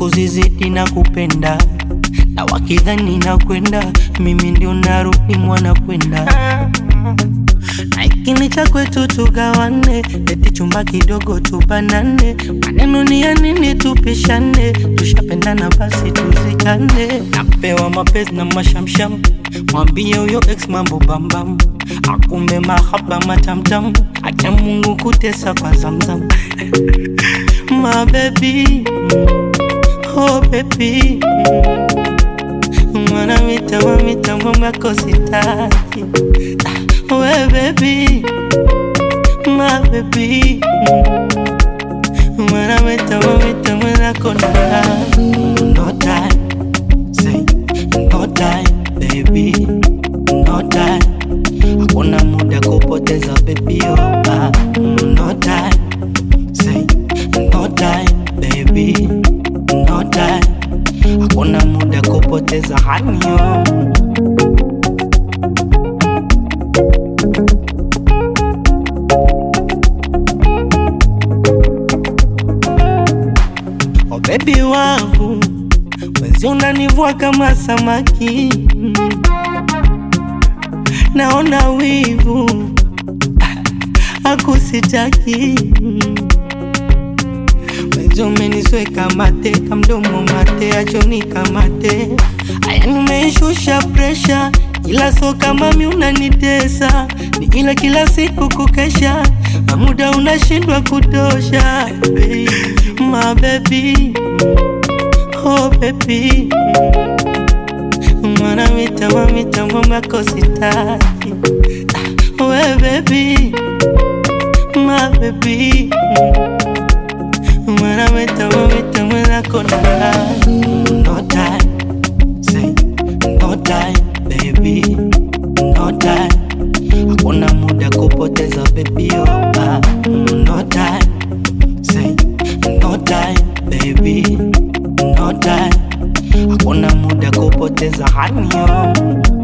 siku zizidi na kupenda na wakidhani na kwenda mimi ndio narudi mwana kwenda na ikini cha kwetu tugawane, eti chumba kidogo tubanane, maneno ni ya nini tupishane, tushapendana basi tuzikane. Napewa mapenzi na mashamsham, mwambie huyo ex mambo bambam, akumbe mahaba matamtam, acha Mungu kutesa kwa zamzam my baby, oh baby Mwana mitamo mitamo mwako sitaki We baby, my baby Mwana mitamo mitamo nako na No time, say no time baby No time, hakuna muda kupoteza baby oh ah. No time, say no time baby No time, hakuna muda kupoteza hanyo Oh baby wangu, wezi unanivua kama samaki, naona wivu akusitaki wezi umenisweka mate kamdomo mate achoni kamate aya nimeishusha presha ila so kama mi unanitesa ni ila kila siku kukesha na muda unashindwa kutosha hey, my baby oh baby mwana mitamo mitamo mwako sitaki Ah, we baby my baby mwana mitamo mitamo nako na no time say no time baby no time hakuna muda kupoteza baby oh ah. no time say no time baby no time hakuna muda kupoteza hanyo